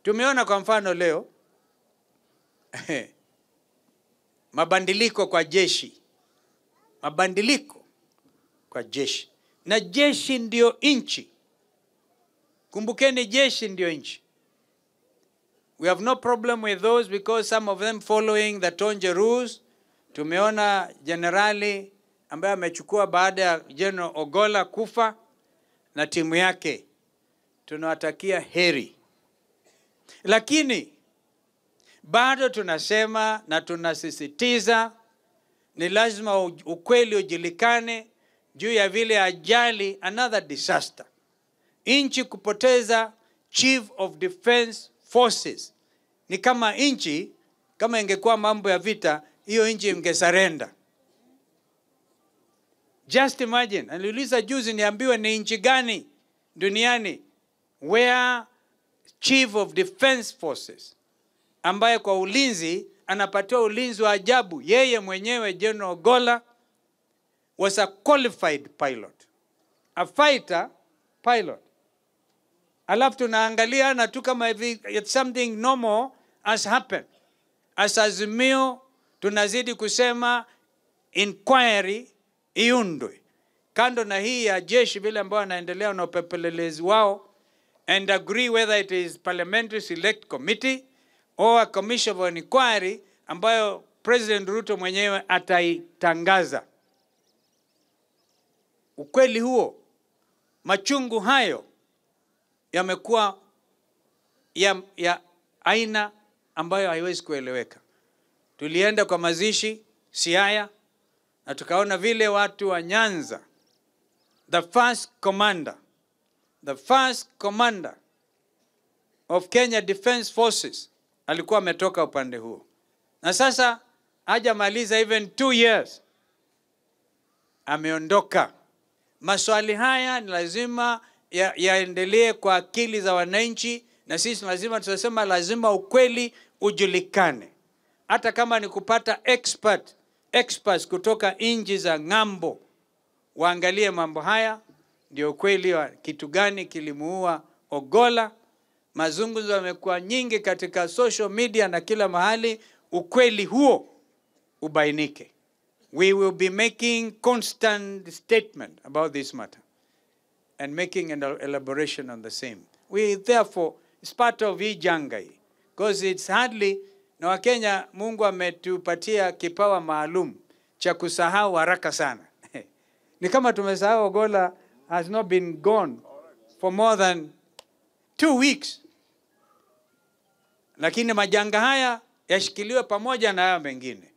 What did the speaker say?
Tumeona kwa mfano leo mabadiliko kwa jeshi, mabadiliko kwa jeshi, na jeshi ndio nchi. Kumbukeni, jeshi ndio nchi. We have no problem with those because some of them following the Tonje rules. Tumeona jenerali ambaye amechukua baada ya General Ogola kufa na timu yake, tunawatakia heri, lakini bado tunasema na tunasisitiza ni lazima ukweli ujulikane juu ya vile ajali, another disaster, nchi kupoteza chief of defense forces. Ni kama nchi kama ingekuwa mambo ya vita, hiyo nchi ingesarenda. Just imagine, aliuliza juzi niambiwe ni nchi gani duniani where chief of defense forces ambaye kwa ulinzi anapatiwa ulinzi wa ajabu. Yeye mwenyewe General Ogola was a qualified pilot, a fighter pilot. Alafu tunaangalia na tu kama hivi it's something normal has happened. As Azimio tunazidi kusema inquiry iundwe kando na hii ya jeshi vile ambao wanaendelea na upepelelezi wao and agree whether it is parliamentary select committee or a commission of inquiry ambayo President Ruto mwenyewe ataitangaza. Ukweli huo, machungu hayo yamekuwa ya, ya aina ambayo haiwezi kueleweka. Tulienda kwa mazishi Siaya na tukaona vile watu wa Nyanza, the first commander, the first commander of Kenya Defence Forces alikuwa ametoka upande huo, na sasa hajamaliza even two years ameondoka. Maswali haya ni lazima ya- yaendelee kwa akili za wananchi, na sisi lazima tunasema, lazima ukweli ujulikane, hata kama ni kupata expert, experts kutoka nchi za ng'ambo waangalie mambo haya, ndio ukweli wa kitu gani kilimuua Ogola. Mazungumzo yamekuwa nyingi katika social media na kila mahali, ukweli huo ubainike. We will be making constant statement about this matter and making an elaboration on the same. We therefore, it's part of hii janga hii because it's hardly, na Wakenya Mungu ametupatia kipawa maalum cha kusahau haraka sana. Ni kama tumesahau Ogola has not been gone for more than two weeks, lakini majanga haya yashikiliwe pamoja na haya mengine.